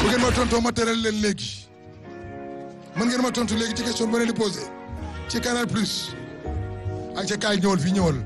bu ngeen ma tontoo ma teral leen léegi mën ngeen ma tontu léegi ci question bu leen di posé ci Canal Plus ay ca kaay ñëwal fii ñëwal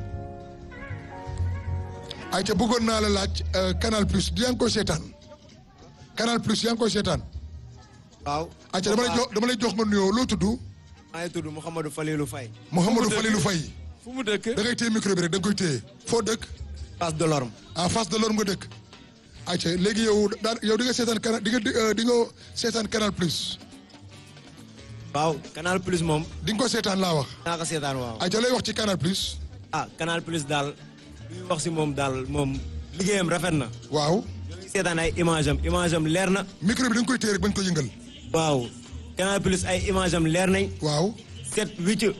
ay ca bëggoon naa la laaj Canal Plus yaa ngi koy seetaan Canal Plus yaa ngi koy seetaan waaw. ay ca dama lay jox dama lay jox nga nuyoo loo tudd maa ngi tudd Mouhamadou Falilou Faye. Mouhamadou Falilou Faye fu mu dëkk da ngay téye micro bi rek da nga koy téye foo dëkk Place de l'Orme. en face de l'Orme nga dëkk ay ca léegi yow daan yow di nga seetaan canal di nga di nga seetaan Canal Plus waaw Canal Plus moom. di nga ko seetaan laa wax naa ko seetaan waaw. ay ca lay wax ci Canal Plus ah Canal Plus daal. li wax si moom daal moom liggéeyam rafet na. waaw ñoo ngi seetaan ay image am image am leer na. micro bi da nga koy téye rek bañ ko yëngal waaw Canal Plus ay image am leer nañ. waaw set wicc.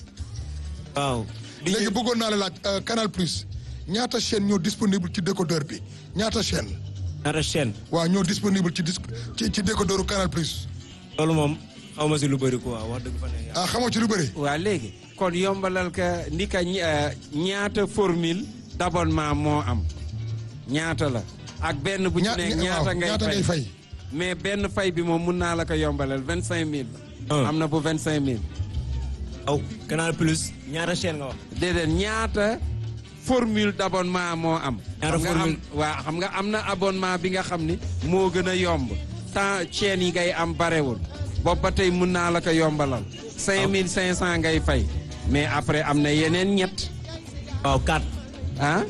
waaw. di léegi bëggoon naa la laaj euh, Canal Plus ñaata chaîne ñoo disponible ci décodeur bi ñaata chaîne ñaata chaîne. waaw ñoo disponible ci dis ci ci décodeuru Canal Plus loolu moom xaw ma si lu bëri quoi wax dëgg fa ne yàlla. ah xamoo ci lu bëri waa léegi kon yombalal ka ndi ka ñi- euh, ñaata formule d'abonnement moo am ñaata la ak benn bu ci ña- nekk ña- ñaata waaw, ngay ñaata ngay fay fay mais benn fay bi moom mun naa la ko yombalal vingt cinq mille Ah. am na bu vingt cinq mille waaw Canal Plus ñaata chaîne nga wax. déedéet ñaata formule d'abonnement moo am Ñaata xam nga am formule? waa xam nga am na abonnement bi nga xam ni moo gën a yomb temps chaîne yi ngay am barewul boobu ba tey mun naa la ko yombalal cinq mille cinq cent ngay fay mais après am na yeneen ñett waaw 4. ah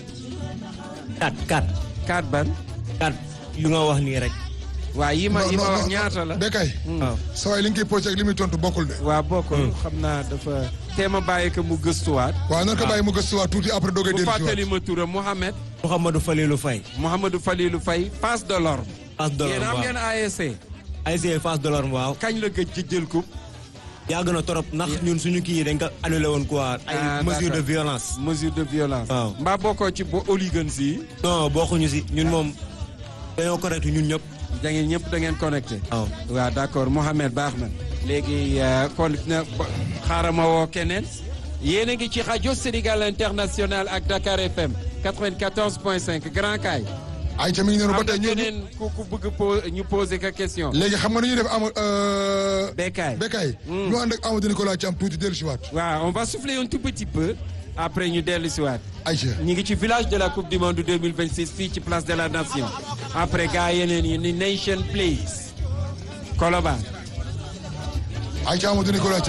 4 4. quatre ban 4 yu nga wax nii rek. waa yi ma Non, yi ma non, wax non, ñaata la Bekay waaw. sa waay li nga koy posé ak li muy tontu bokkul de waa bokkul xam naa dafa teema bàyyi ko mu gëstuwaat waaw nan ko bàyyi mu gëstuwaat tuuti après doogay bu dellu si fàttali waat ma turam Mohamed Mouhamadou Falilou Faye. Mouhamadou Falilou Faye Face de l'Orme Face de yéen l'Orme am waaw. ngeen ASC ASC Face de l'Orme waaw. kañ la gëj ci jël coupe yàgg na trop ndax ñun suñu kii yi dañ ko annulé woon quoi. ay Ah, mesures de d'accord. violence. mesure de violence. Waaw. mbaa bokkoo ci bo hooligans yi. non bokkuñu si ñun moom dañoo correct ñun ñëpp. da ngeen ñëpp da ngeen connecté. waaw. waaw d'accord Mohamed baax na. léegi euh, kon na xaaral ma woo keneen. yéen a ngi ci rajo Sénégal international ak Dakar FM 94.5 Grand Kaay. ay ca mi ngi noonu ba am na tey ñu keneen ku ku bëgg po ñu poser ka question. léegi xam nga nu ñuy def ama Bekkaay. Bekay ñu ànd ak Amadou Nicolas Thiam tuuti dellu si waat waaw on va souffler un tout petit peu. après ñu dellu si waat. ay ca ñu ngi ci village de la coupe du monde 2026 fii ci place de la nation après gars yeneen yi ni nation place Colobane ay ca Amadou Nicolas